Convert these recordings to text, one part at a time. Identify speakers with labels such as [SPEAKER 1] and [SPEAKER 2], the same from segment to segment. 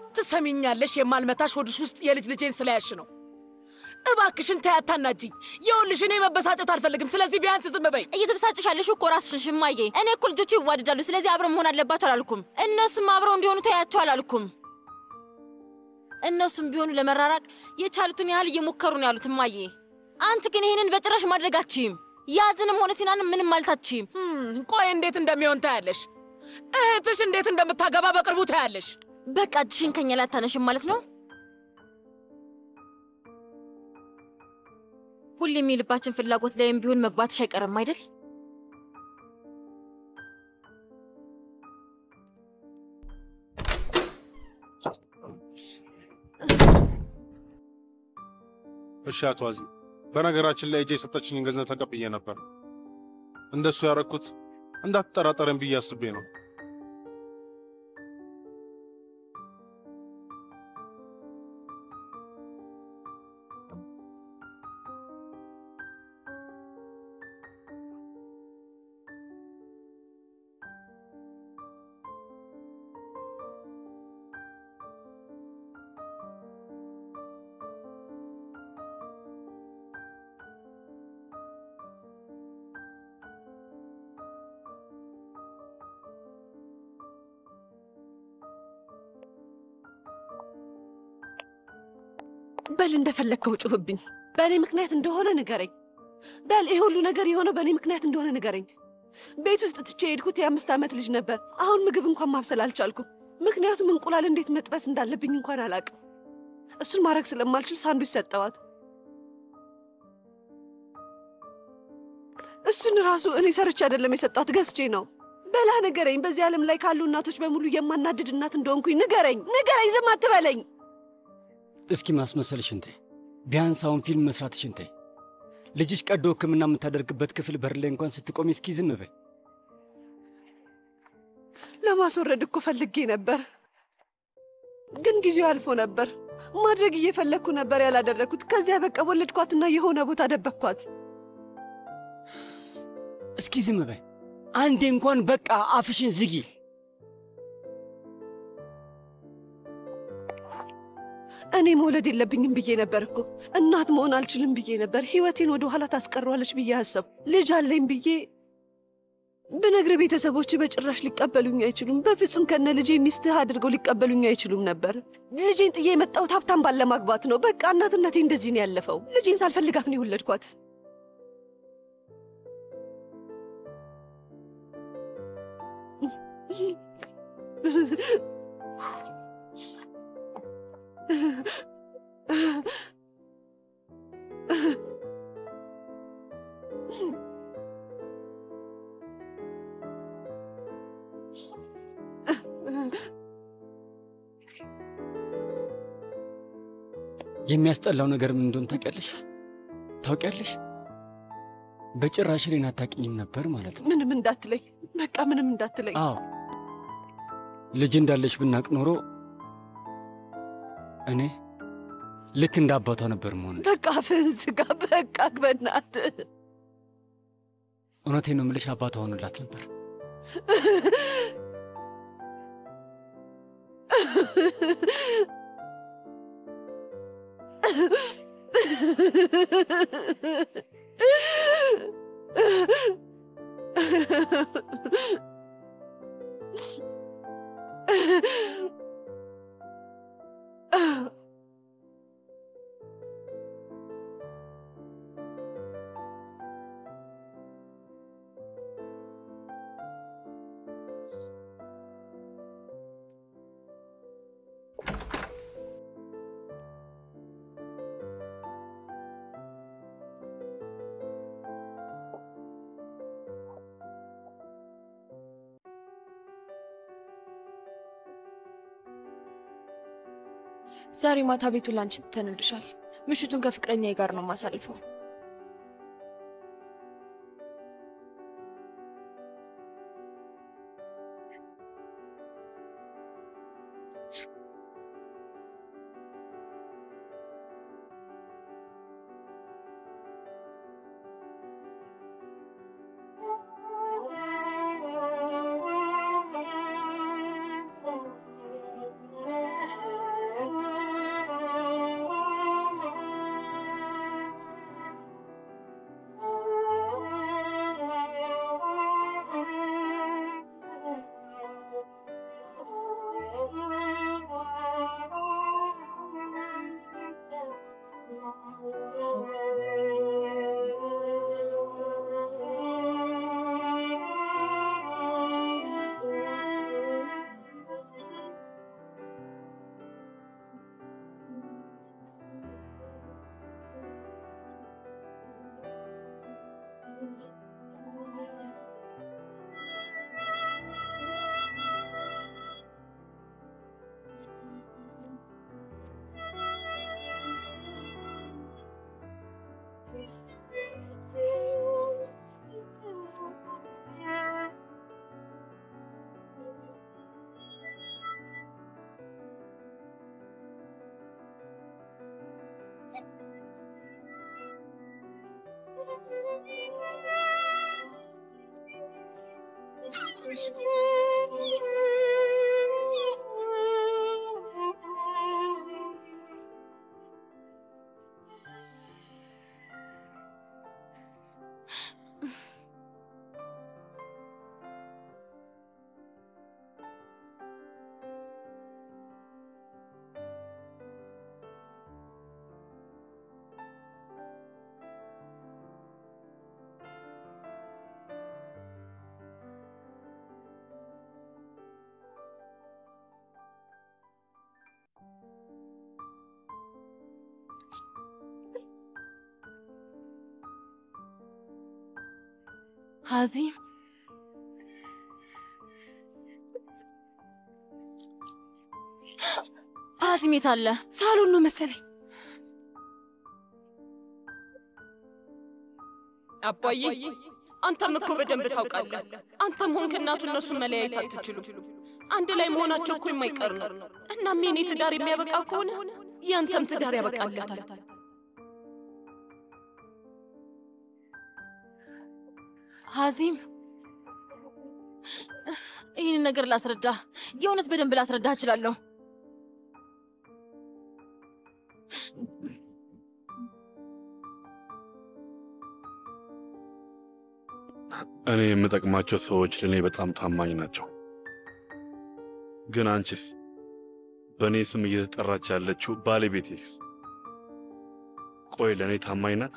[SPEAKER 1] ትሰሚኛለሽ? የማልመታሽ ሆድሽ ውስጥ የልጅ ልጄን ስለያሽ ነው። እባክሽን ተይ፣ አታናጂኝ። ይኸውልሽ እኔ መበሳጨት አልፈልግም። ስለዚህ ቢያንስ ዝም በይ።
[SPEAKER 2] እየተበሳጨሽ ያለሽ እኮ ራስሽን ሽማዬ። እኔ እኮ ልጆቹ ይዋደዳሉ፣ ስለዚህ አብረው መሆን አለባቸው አላልኩም። እነሱም አብረው እንዲሆኑ ተያቸው አላልኩም። እነሱም ቢሆኑ ለመራራቅ የቻሉትን ያህል እየሞከሩ ነው ያሉት እማዬ። አንቺ ግን ይህንን በጭራሽ ማድረግ አትችይም። ያዝንም ሆነ ሲናንም ምንም ማለት አትችይም።
[SPEAKER 1] ቆይ እንዴት እንደሚሆን ታያለሽ። እህትሽ እንዴት እንደምታገባ በቅርቡ ታያለሽ።
[SPEAKER 2] በቃ እጅሽን ከኛ ላይ አታነሽም ማለት ነው። ሁሌም የልባችን ፍላጎት ላይም ቢሆን መግባትሽ አይቀርም አይደል?
[SPEAKER 3] እሺ አቶ አዚ፣ በነገራችን ላይ እጄ የሰጠችኝን ገንዘብ ተቀብዬ ነበር። እንደሱ ያረኩት እንዳትጠራጠረን ብዬ አስቤ ነው።
[SPEAKER 4] በል እንደፈለግከው ጩህብኝ። በእኔ ምክንያት እንደሆነ ንገረኝ። በል ይህ ሁሉ ነገር የሆነው በእኔ ምክንያት እንደሆነ ንገረኝ። ቤት ውስጥ ትቼ የሄድኩት የአምስት ዓመት ልጅ ነበር። አሁን ምግብ እንኳን ማብሰል አልቻልኩም። ምክንያቱም እንቁላል እንዴት መጥበስ እንዳለብኝ እንኳን አላቅም። እሱን ማድረግ ስለማልችል ሳንዱች ሰጠዋት። እሱን ራሱ እኔ ሰርቼ አይደለም የሰጠዋት ገዝቼ ነው። በላ ንገረኝ። በዚህ ዓለም ላይ ካሉ እናቶች በሙሉ የማናድድ እናት እንደሆንኩኝ ንገረኝ፣ ንገረኝ። ዝም አትበለኝ።
[SPEAKER 5] እስኪ ማስመሰልሽን ተይ። ቢያንስ አሁን ፊልም መስራትሽን ተይ። ልጅሽ ቀዶ ሕክምና የምታደርግበት ክፍል በር ላይ እንኳን ስትቆሚ እስኪ ዝም በይ።
[SPEAKER 4] ለማስወረድ እኮ ፈልጌ ነበር፣ ግን ጊዜው አልፎ ነበር። ማድረግ እየፈለግኩ ነበር ያላደረግኩት። ከዚያ በቃ ወለድኳትና የሆነ ቦታ ደበቅኳት።
[SPEAKER 5] እስኪ ዝም በይ አንዴ እንኳን በቃ አፍሽን ዝጊ።
[SPEAKER 4] እኔ መውለድ የለብኝም ብዬ ነበር እኮ እናት መሆን አልችልም ብዬ ነበር። ህይወቴን ወደ ኋላ ታስቀረዋለች ብዬ አሰብ ልጅ አለኝ ብዬ ብነግር ቤተሰቦች በጭራሽ ሊቀበሉኝ አይችሉም። በፍጹም ከነ ልጄ ሚስትህ አድርገው ሊቀበሉኝ አይችሉም ነበር። ልጄን ጥዬ የመጣሁት ሀብታም ባለ ማግባት ነው። በቃ እናትነቴ እንደዚህ ነው ያለፈው። ልጄን ሳልፈልጋት ነው የወለድኳት።
[SPEAKER 5] የሚያስጠላው ነገር ምን እንደሆነ ታውቂያለሽ? ታውቂያለሽ? በጭራሽ እኔን አታውቂኝም ነበር ማለት ነው።
[SPEAKER 4] ምንም እንዳትለኝ፣ በቃ ምንም እንዳትለኝ።
[SPEAKER 5] አዎ ልጅ እንዳለሽ ብናቅ ኖሮ እኔ ልክ እንደ አባቷ ነበር መሆን።
[SPEAKER 4] በቃ አፍህን ዝጋ። በቃ በእናትህ
[SPEAKER 5] እውነቴን ነው የምልሽ፣ አባቷ ሆንላት ነበር።
[SPEAKER 6] ዛሬ ማታ ቤቱ ላንቺ ትተንልሻል። ምሽቱን ከፍቅረኛዬ ጋር ነው የማሳልፈው።
[SPEAKER 2] ሀዚም ሀዚም የት አለ?
[SPEAKER 6] ሳሎን ነው መሰለኝ።
[SPEAKER 7] አባዬ አንተም እኮ በደንብ ታውቃለህ። አንተም ሆንክ እናቱ እነሱን መለያየት አትችሉም። አንድ ላይ መሆናቸው እኮ የማይቀር ነው። እናም የኔ ትዳር የሚያበቃ ከሆነ ያንተም ትዳር ያበቃለታል።
[SPEAKER 2] ሀዚም ይህንን ነገር ላስረዳ፣ የእውነት በደንብ ላስረዳ እችላለሁ።
[SPEAKER 8] እኔ የምጠቅማቸው ሰዎች ለእኔ በጣም ታማኝ ናቸው። ግን አንቺስ? በእኔ ስም እየተጠራች ያለችው ባለቤቴስ? ቆይ ለእኔ ታማኝ ናት?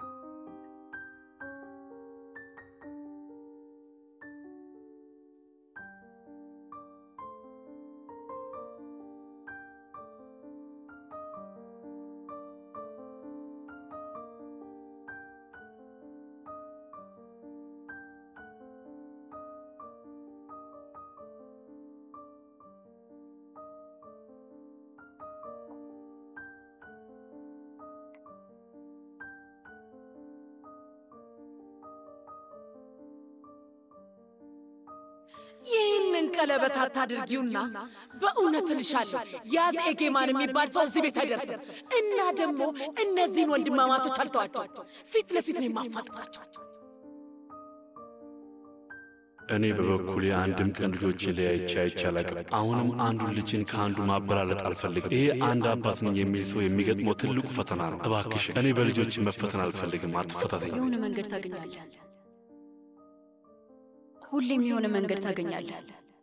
[SPEAKER 1] ይህንን ቀለበት አታድርጊውና በእውነት እልሻለሁ ያዝ ኤጌማን የሚባል ሰው እዚህ ቤት አይደርስም። እና ደግሞ እነዚህን ወንድማማቶች አልተዋቸው፣ ፊት ለፊት ነው የማፋጥጣቸው።
[SPEAKER 8] እኔ በበኩሌ አንድም ቀን ልጆቼ ለያይቼ አይቼ አላቅም። አሁንም አንዱን ልጅን ከአንዱ ማበላለጥ አልፈልግም። ይሄ አንድ አባት ነኝ የሚል ሰው የሚገጥመው ትልቁ ፈተና ነው። እባክሽን፣ እኔ በልጆች መፈተን አልፈልግም። አትፈታተኝ።
[SPEAKER 9] የሆነ መንገድ ታገኛለህ። ሁሌም የሆነ መንገድ ታገኛለህ።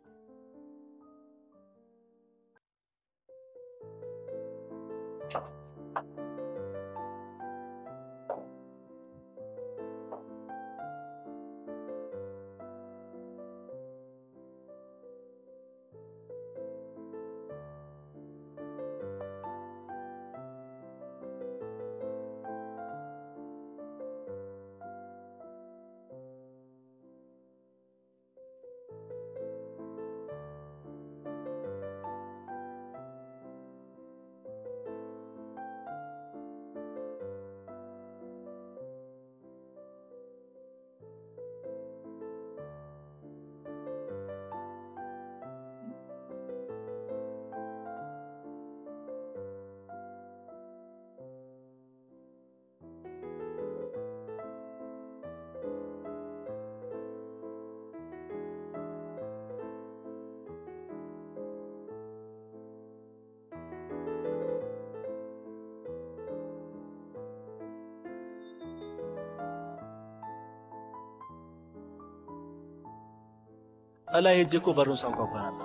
[SPEAKER 10] እላይ ሄጄ እኮ በሩን ሳንኳኳ ነበር።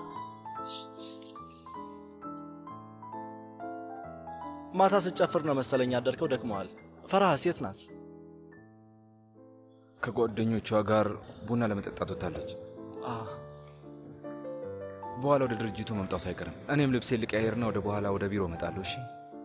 [SPEAKER 10] ማታ ስጨፍር ነው መሰለኝ ያደርከው። ደክመዋል። ፈርሃ ሴት ናት።
[SPEAKER 11] ከጓደኞቿ ጋር ቡና ለመጠጣት ወጥታለች። በኋላ ወደ ድርጅቱ መምጣቱ አይቀርም። እኔም ልብሴ ልቀያየርና ወደ በኋላ ወደ ቢሮ እመጣለሁ። እሺ።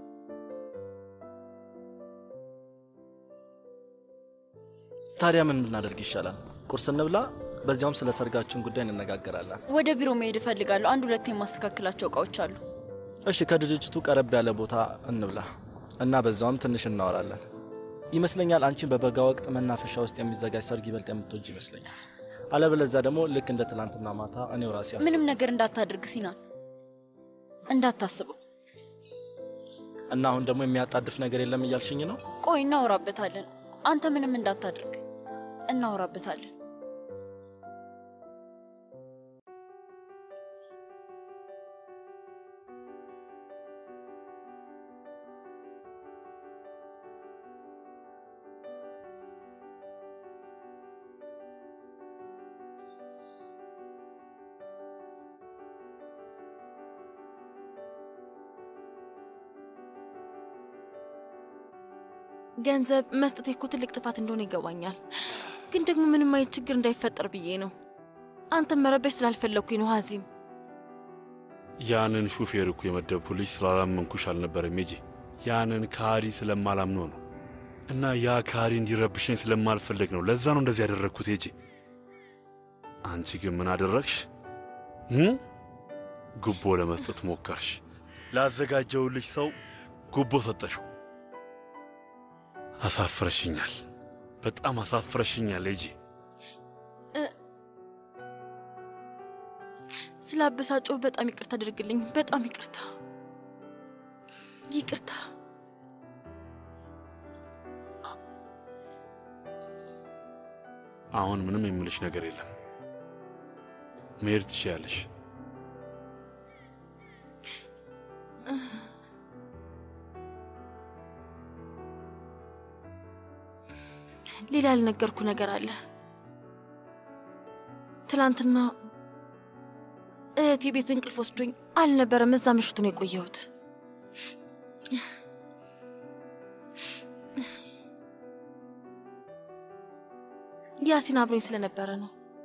[SPEAKER 10] ታዲያ ምን ብናደርግ ይሻላል? ቁርስ እንብላ፣ በዚያውም ስለ ሰርጋችን ጉዳይ እንነጋገራለን።
[SPEAKER 9] ወደ ቢሮ መሄድ እፈልጋለሁ። አንድ ሁለት የማስተካከላቸው እቃዎች አሉ።
[SPEAKER 10] እሺ፣ ከድርጅቱ ቀረብ ያለ ቦታ እንብላ እና በዛውም ትንሽ እናወራለን። ይመስለኛል አንቺን በበጋ ወቅት መናፈሻ ውስጥ የሚዘጋጅ ሰርግ ይበልጥ የምትወጅ ይመስለኛል። አለበለዚያ ደግሞ ልክ እንደ ትላንትና ማታ እኔው ራሴ አስብ
[SPEAKER 9] ምንም ነገር እንዳታደርግ ሲናን፣ እንዳታስበው።
[SPEAKER 10] እና አሁን ደግሞ የሚያጣድፍ ነገር የለም እያልሽኝ ነው?
[SPEAKER 9] ቆይ እናወራበታለን። አንተ ምንም እንዳታደርግ እናወራበታለን።
[SPEAKER 2] ገንዘብ መስጠቴ እኮ ትልቅ ጥፋት እንደሆነ ይገባኛል። ግን ደግሞ ምንም አይነት ችግር እንዳይፈጠር ብዬ ነው። አንተን መረበሽ ስላልፈለግኩኝ ነው ሀዚም።
[SPEAKER 8] ያንን ሹፌር እኮ የመደብኩልሽ ስላላመንኩሽ አልነበረም ሜጂ። ያንን ካሪ ስለማላምነው ነው እና ያ ካሪ እንዲረብሸኝ ስለማልፈለግ ነው። ለዛ ነው እንደዚህ ያደረግኩት ሄጂ። አንቺ ግን ምን አደረግሽ? እም? ጉቦ ለመስጠት ሞከርሽ። ላዘጋጀውልሽ ሰው ጉቦ ሰጠሽው። አሳፍረሽኛል። በጣም አሳፍረሽኛል ሄጂ።
[SPEAKER 2] ስለ አበሳጮህ በጣም ይቅርታ አድርግልኝ። በጣም ይቅርታ፣ ይቅርታ።
[SPEAKER 8] አሁን ምንም የምልሽ ነገር የለም። መሄድ ትችያለሽ።
[SPEAKER 2] ሌላ ያልነገርኩ ነገር አለ። ትላንትና እህቴ ቤት እንቅልፍ ወስዶኝ አልነበረም። እዛ ምሽቱን የቆየሁት ያሲን አብሮኝ ስለነበረ ነው።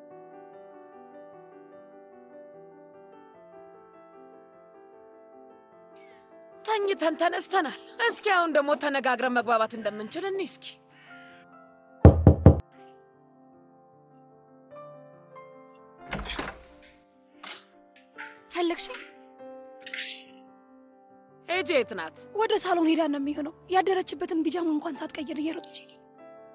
[SPEAKER 1] ተኝተን ተነስተናል። እስኪ አሁን ደግሞ ተነጋግረን መግባባት እንደምንችል እኒ እስኪ
[SPEAKER 12] ፈለግሽኝ?
[SPEAKER 1] ኤጄ የት ናት?
[SPEAKER 12] ወደ ሳሎን ሄዳ ነው የሚሆነው። ያደረችበትን ቢጃማ እንኳን ሳትቀይር እየሮጠች ሄደች።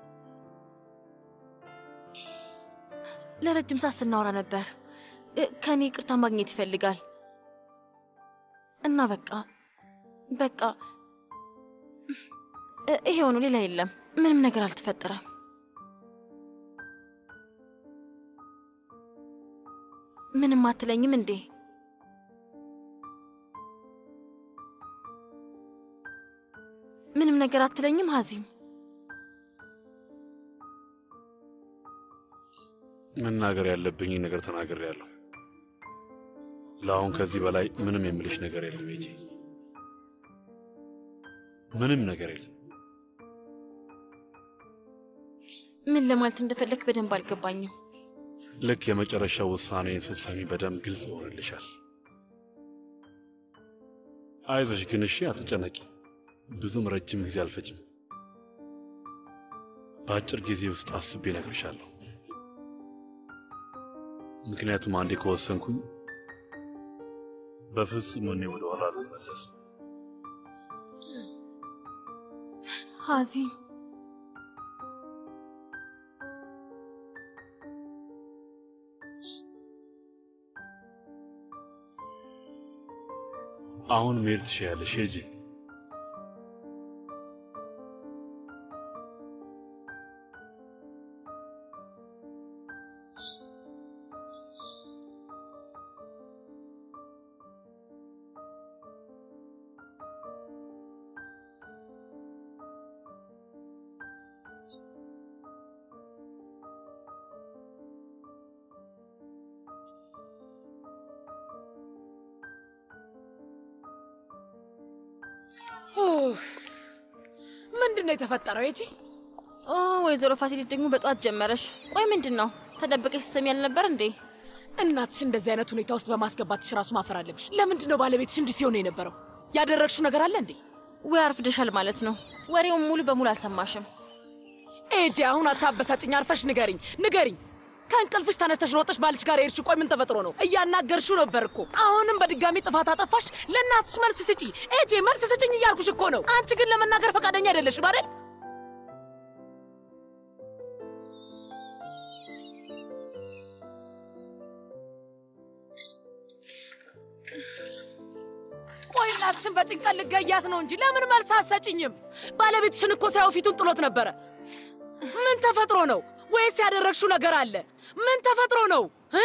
[SPEAKER 2] ለረጅም ሰዓት ስናወራ ነበር። እ፣ ከእኔ ይቅርታ ማግኘት ይፈልጋል እና በቃ በቃ እ፣ ይሄው ነው፣ ሌላ የለም። ምንም ነገር አልተፈጠረም። ምንም አትለኝም እንዴ? ምንም ነገር አትለኝም ሀዚም?
[SPEAKER 8] መናገር ያለብኝ ነገር ተናግሬያለሁ። ለአሁን ከዚህ በላይ ምንም የምልሽ ነገር የለም ሄጂ። ምንም ነገር የለም።
[SPEAKER 2] ምን ለማለት እንደፈለክ በደንብ አልገባኝም።
[SPEAKER 8] ልክ የመጨረሻው ውሳኔን ስትሰሚ በደንብ ግልጽ ይሆንልሻል። አይዞሽ ግን እሺ፣ አትጨነቂ። ብዙም ረጅም ጊዜ አልፈጅም። በአጭር ጊዜ ውስጥ አስቤ እነግርሻለሁ። ምክንያቱም አንዴ ከወሰንኩኝ በፍጹም እኔ ወደ ኋላ አልመለስም።
[SPEAKER 2] ሀዚም
[SPEAKER 8] አሁን መሄድ ትችያለሽ፣ ሂጂ።
[SPEAKER 1] ኡፍ! ምንድን ነው የተፈጠረው? ኤጄ
[SPEAKER 2] ኦ ወይዘሮ ፋሲሊት ደግሞ በጠዋት ጀመረሽ። ቆይ ምንድን ነው ተደብቀሽ ስትሰሚ ያልነበር እንዴ?
[SPEAKER 1] እናትሽ እንደዚህ አይነት ሁኔታ ውስጥ በማስገባትሽ ራሱ ማፈር አለብሽ። ለምንድን ነው ባለቤትሽ እንዲህ ሲሆን የነበረው? ያደረግሽው ነገር አለ እንዴ?
[SPEAKER 2] ወይ አርፍደሻል ማለት ነው። ወሬውን ሙሉ በሙሉ አልሰማሽም።
[SPEAKER 1] ኤጄ አሁን አታበሳጭኝ። አርፈሽ ንገሪኝ ንገሪኝ። ከእንቅልፍሽ ተነስተሽ ሮጠሽ ባልሽ ጋር የሄድሽው ቆይ ምን ተፈጥሮ ነው? እያናገርሽው ነበር እኮ። አሁንም በድጋሚ ጥፋት አጠፋሽ። ለእናትሽ መልስ ስጪ ኤጄ፣ መልስ ስጭኝ እያልኩሽ እኮ ነው። አንቺ ግን ለመናገር ፈቃደኛ አይደለሽም አይደል? ቆይ እናትሽን በጭንቀት ልገያት ነው እንጂ ለምን መልስ አትሰጭኝም? ባለቤትሽን እኮ ሳይው ፊቱን ጥሎት ነበረ። ምን ተፈጥሮ ነው? ወይስ ያደረግሽው ነገር አለ? ምን ተፈጥሮ ነው እ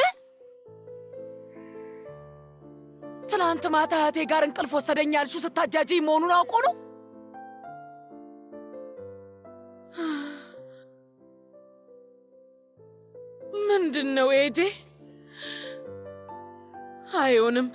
[SPEAKER 1] ትናንት ማታ እህቴ ጋር እንቅልፍ ወሰደኝ ያልሽው ስታጃጅኝ መሆኑን አውቆ ነው? ምንድን ነው ኤጄ? አይሆንም።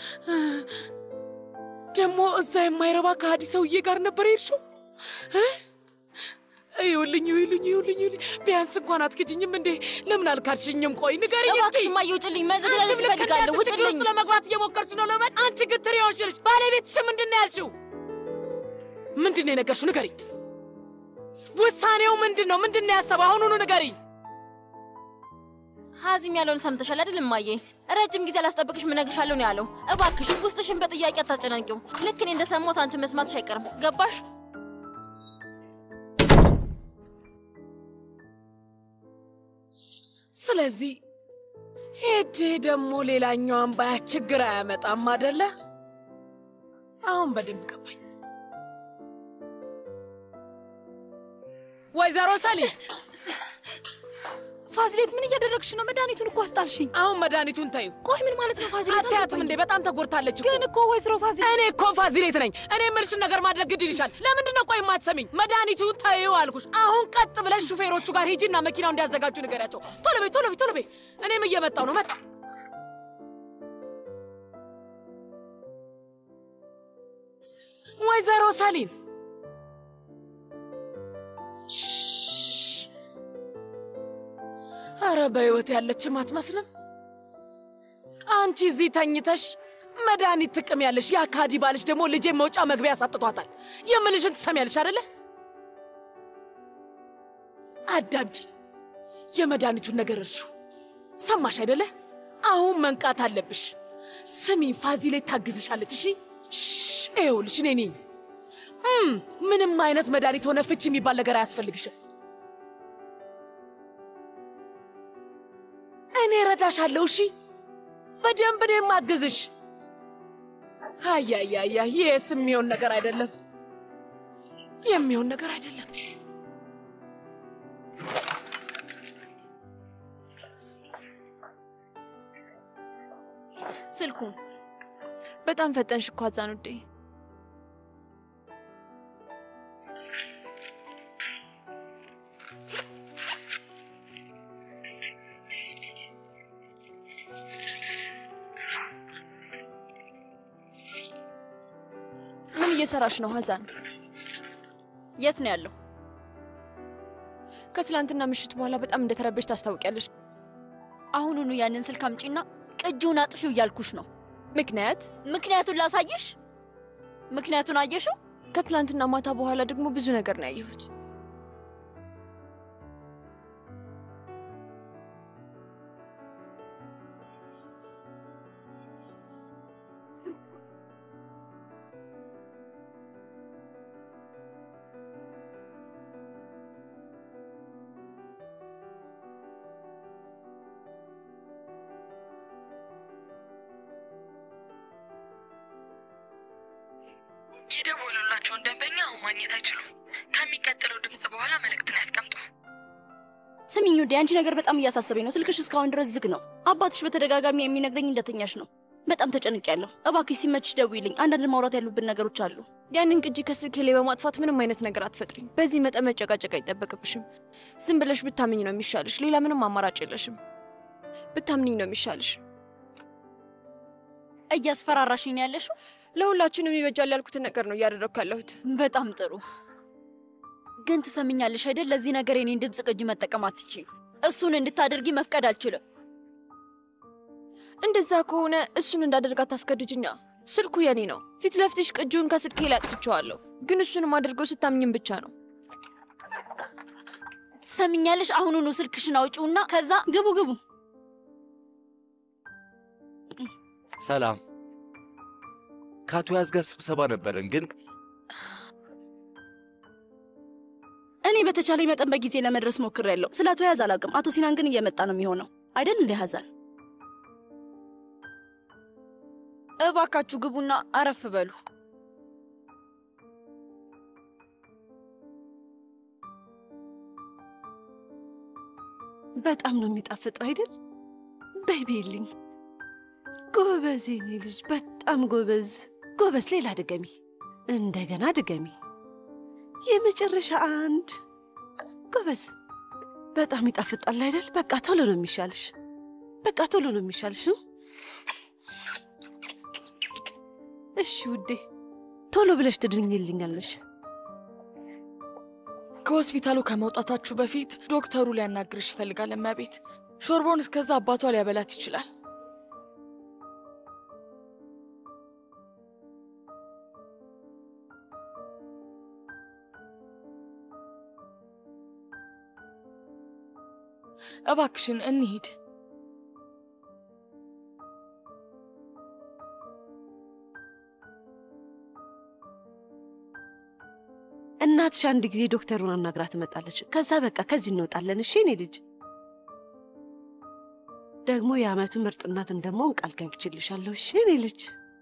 [SPEAKER 1] ደግሞ እዛ የማይረባ ከሃዲ ሰውዬ ጋር ነበር የሄድሽው እ? ይኸውልኝ ይኸውልኝ ይኸውልኝ ይኸውልኝ ቢያንስ እንኳን አትክጅኝም እንዴ? ለምን አልካድሽኝም? ቆይ ንገሪኝ እስኪ።
[SPEAKER 2] እባክሽ እማዬ ውጭልኝ፣ መዘግለል
[SPEAKER 1] አንቺም ልክ
[SPEAKER 2] እፈልጋለሁ፣
[SPEAKER 1] እንዳንተ ችግር
[SPEAKER 2] ውጭልኝ።
[SPEAKER 1] ውስጥ ለመግባት እየሞከርሽ ነው ለመን። አንቺ ግትር የሆንሽ ልጅ ባለቤትሽ ምንድን ነው ያልሽው? ምንድን ነው የነገርሽው? ንገሪኝ። ውሳኔው ምንድን ነው? ምንድን ነው ያሰበው? አሁኑኑ ንገሪኝ።
[SPEAKER 2] ሀዚም ያለውን ሰምተሻል አይደል እማዬ? ረጅም ጊዜ አላስጠብቅሽ እነግርሻለሁ ነው ያለው። እባክሽ ውስጥሽን በጥያቄ አታጨናንቂው። ልክ እኔ እንደሰማሁት አንቺ መስማትሽ አይቀርም። ገባሽ?
[SPEAKER 1] ስለዚህ ሄጄ ደግሞ ሌላኛዋን ባያት ችግር አያመጣም አደለ? አሁን በደንብ ገባኝ። ወይዘሮ ሰሊም
[SPEAKER 12] ፋዚሌት፣ ምን እያደረግሽ ነው? መድኃኒቱን እኮ አስጣልሽኝ።
[SPEAKER 1] አሁን መድኃኒቱን ታዩ።
[SPEAKER 12] ቆይ ምን ማለት ነው ፋዚሌት?
[SPEAKER 1] አታያትም እንዴ? በጣም ተጎድታለች እኮ።
[SPEAKER 12] ግን እኮ ወይዘሮ ፋዚሌት፣
[SPEAKER 1] እኔ እኮ ፋዚሌት ነኝ። እኔ የምልሽን ነገር ማድረግ ግድ ይልሻል። ለምንድን ነው ቆይ የማትሰሚኝ? መድኃኒቱን ታዩ አልኩሽ። አሁን ቀጥ ብለሽ ሹፌሮቹ ጋር ሂጂና መኪናው እንዲያዘጋጁ ንገሪያቸው። ቶሎ በይ፣ ቶሎ በይ፣ ቶሎ በይ። እኔም እየመጣው ነው። መጣ ወይዘሮ ሰሊም አረ በሕይወት ያለችም አትመስልም። አንቺ እዚህ ተኝተሽ መድኃኒት ጥቅም ያለሽ ያ ካዲ ባልሽ ደግሞ ልጄ መውጫ መግቢያ ያሳጥቷታል። የምልሽን ትሰሚያለሽ አደለ? አዳምጪኝ። የመድኃኒቱን ነገር እርሹ። ሰማሽ አይደለ? አሁን መንቃት አለብሽ። ስሚ፣ ፋዚሌት ታግዝሻለች። እሺ፣ ይኸውልሽ እኔ ነኝ። እም፣ ምንም አይነት መድኃኒት ሆነ ፍቺ የሚባል ነገር አያስፈልግሽም። እኔ ረዳሻለሁ። እሺ፣ በደንብ እኔ ማግዝሽ። አያያያ ይህስ የሚሆን ነገር አይደለም፣ የሚሆን ነገር አይደለም።
[SPEAKER 6] ስልኩን በጣም ፈጠንሽ እኮ አዛን ውዴ። ምን እየሰራሽ ነው ሀዛን?
[SPEAKER 9] የት ነው ያለው?
[SPEAKER 6] ከትላንትና ምሽት በኋላ በጣም እንደተረበሽ ታስታውቂያለሽ።
[SPEAKER 9] አሁኑኑ ያንን ስልክ አምጪና ቅጂውን አጥፊው እያልኩሽ ነው።
[SPEAKER 6] ምክንያት
[SPEAKER 9] ምክንያቱን ላሳይሽ። ምክንያቱን አየሽው?
[SPEAKER 6] ከትላንትና ማታ በኋላ ደግሞ ብዙ ነገር ነው ያየሁት።
[SPEAKER 13] የደወሉላቸውን ደንበኛ አሁን ማግኘት አይችሉም። ከሚቀጥለው ድምፅ በኋላ መልእክትን ያስቀምጡ።
[SPEAKER 14] ስሚኝ ውዴ፣ አንቺ ነገር በጣም እያሳሰበኝ ነው። ስልክሽ እስካሁን ድረስ ዝግ ነው። አባትሽ በተደጋጋሚ የሚነግረኝ እንደተኛሽ ነው። በጣም ተጨንቄያለሁ። እባክሽ ሲመችሽ ደውይልኝ። አንዳንድ ማውራት ያሉብን ነገሮች አሉ።
[SPEAKER 6] ያንን ቅጂ ከስልኬ ላይ በማጥፋት ምንም አይነት ነገር አትፈጥሪም። በዚህ መጠን መጨቃጨቅ አይጠበቅብሽም። ዝም ብለሽ ብታምኝ ነው የሚሻልሽ። ሌላ ምንም አማራጭ የለሽም። ብታምኝኝ ነው የሚሻልሽ።
[SPEAKER 9] እያስፈራራሽኝ ነው ያለሽው?
[SPEAKER 6] ለሁላችንም ይበጃል ያልኩትን ነገር ነው እያደረግኩ ያለሁት።
[SPEAKER 9] በጣም ጥሩ። ግን ትሰምኛለሽ አይደል? ለዚህ ነገር የኔን ድምፅ ቅጂ መጠቀም አትችይም። እሱን እንድታደርጊ መፍቀድ አልችልም።
[SPEAKER 6] እንደዛ ከሆነ እሱን እንዳደርግ አታስገድጅኛ። ስልኩ የኔ ነው። ፊት ለፊትሽ ቅጂውን ከስልኬ ላይ አጥፍቼዋለሁ። ግን እሱንም አድርገው ስታምኝም ብቻ ነው።
[SPEAKER 9] ትሰምኛለሽ? አሁኑኑ ስልክሽን አውጪውና ከዛ
[SPEAKER 14] ግቡ ግቡ።
[SPEAKER 15] ሰላም ከአቶ ያዝ ጋር ስብሰባ ነበረን፣ ግን
[SPEAKER 14] እኔ በተቻለኝ መጠን በጊዜ ለመድረስ ሞክሬያለሁ። ስለ አቶ ያዝ አላውቅም። አቶ ሲናን ግን እየመጣ ነው የሚሆነው አይደል እንዴ ሀዛን?
[SPEAKER 9] እባካችሁ ግቡና አረፍ በሉ።
[SPEAKER 4] በጣም ነው የሚጣፍጠው አይደል? በይቤልኝ። ጎበዝ የኔ ልጅ፣ በጣም ጎበዝ ጎበዝ። ሌላ ድገሚ፣ እንደገና ድገሚ። የመጨረሻ አንድ። ጎበዝ። በጣም ይጣፍጣል አይደል? በቃ ቶሎ ነው የሚሻልሽ። በቃ ቶሎ ነው የሚሻልሽ። እሺ ውዴ፣ ቶሎ ብለሽ ትድርኝልኛለሽ።
[SPEAKER 16] ከሆስፒታሉ ከመውጣታችሁ በፊት ዶክተሩ ሊያናግርሽ ይፈልጋል። እመቤት ሾርቦን እስከዛ አባቷ ሊያበላት ይችላል። እባክሽን እንሂድ።
[SPEAKER 4] እናትሽ አንድ ጊዜ ዶክተሩን አናግራ ትመጣለች። ከዛ በቃ ከዚህ እንወጣለን። እሺ እኔ ልጅ ደግሞ የአመቱ ምርጥ እናት እንደመሆን ቃል ገብቼልሻለሁ። እሺ እኔ ልጅ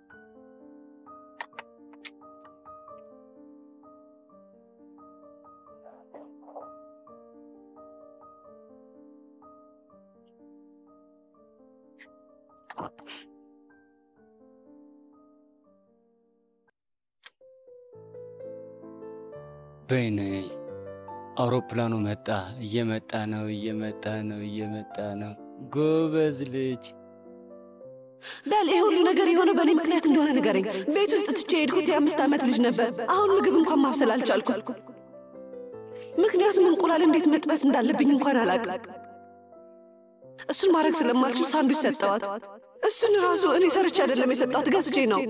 [SPEAKER 5] በይ ነይ። አውሮፕላኑ መጣ። እየመጣ ነው፣ እየመጣ ነው፣ እየመጣ ነው። ጎበዝ ልጅ።
[SPEAKER 4] በል ይህ ሁሉ ነገር የሆነው በእኔ ምክንያት እንደሆነ ንገረኝ። ቤት ውስጥ ትቼ የሄድኩት የአምስት ዓመት ልጅ ነበር። አሁን ምግብ እንኳን ማብሰል አልቻልኩም። ምክንያቱም እንቁላል እንዴት መጥበስ እንዳለብኝ እንኳን አላውቅም። እሱን ማድረግ ስለማልችል ሳንዱች ሰጠዋት። እሱን ራሱ እኔ ሰርቼ አይደለም የሰጣት ገዝቼ ነው።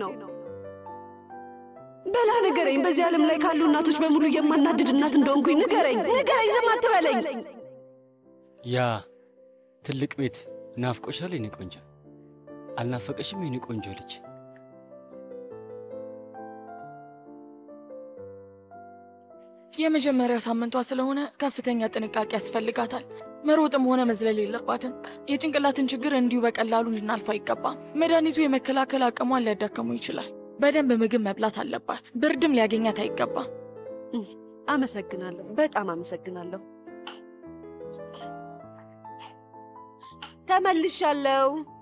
[SPEAKER 4] በላ ንገረኝ። በዚህ ዓለም ላይ ካሉ እናቶች በሙሉ የማናድድ እናት እንደሆንኩኝ ንገረኝ፣ ንገረኝ። ዝም አትበለኝ።
[SPEAKER 5] ያ ትልቅ ቤት ናፍቆሻል የኔ ቆንጆ? አልናፈቀሽም የኔ ቆንጆ ልጅ?
[SPEAKER 16] የመጀመሪያ ሳምንቷ ስለሆነ ከፍተኛ ጥንቃቄ ያስፈልጋታል። መሮጥም ሆነ መዝለል የለባትም። የጭንቅላትን ችግር እንዲሁ በቀላሉ ልናልፍ አይገባም። መድኃኒቱ የመከላከል አቅሟን ሊያዳክመው ይችላል። በደንብ ምግብ መብላት አለባት። ብርድም ሊያገኛት አይገባም።
[SPEAKER 4] አመሰግናለሁ፣ በጣም አመሰግናለሁ። ተመልሻለሁ።